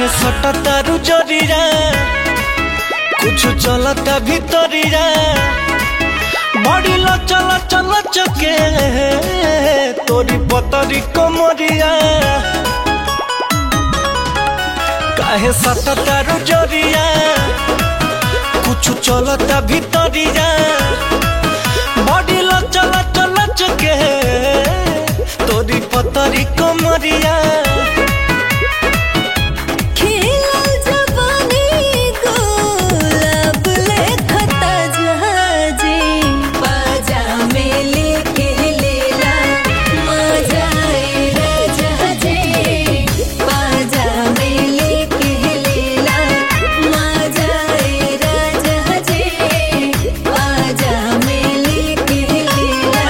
सटा तारू जरीरा कुछ चलता भीतरीरा बड़ी चल चल चके तोरी पतरी कमरिया काहे सटा तारू जरीरा कुछ चलता भीतरीरा बड़ी चल चल चके तोरी पतरी कमरिया खिलल जवानी गुलाब लेखता जहाजे बाजा में लेके लेला मजा आएला जहाजे बाजा में लेके लेला मजा आएला जहाजे बाजा में लेके लेला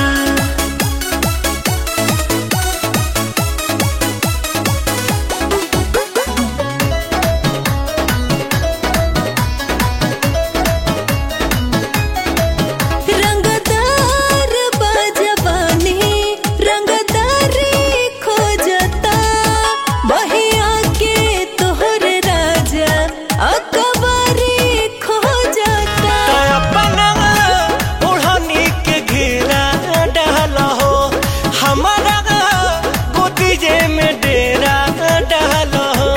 रंगदार बाजवानी रंगदारी खोजता बहिया के तोहर राजा अकबरी खोजता अपना ओढ़नी के घेरा डाल हो हमारा गोदीजे में डेरा डाल हो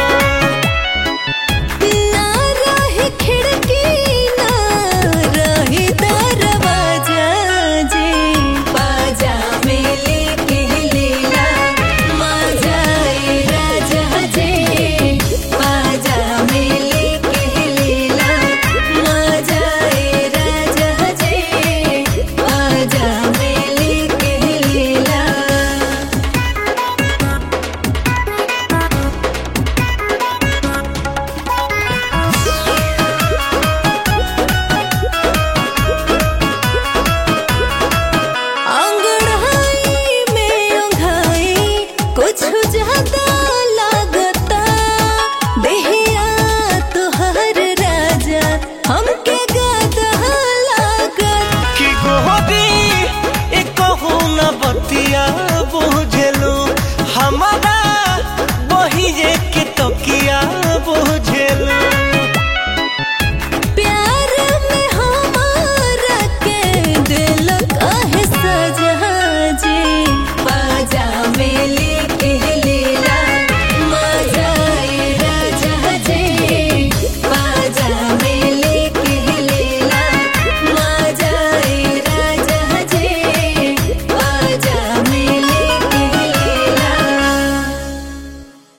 ना रही खिड़की ना रही दरवाजा जे बाजा में लेके लेला मजा आए राजा जे बाजा में लेके लेला मजा आए राजा जे बाजा में लेके लेला अंगड़ाई में ओंघाई कुछ ज्यादा लागता देहिया तोहर राजा हमके गदा लागता कि गोदी एक न बतिया बुझलू हमारा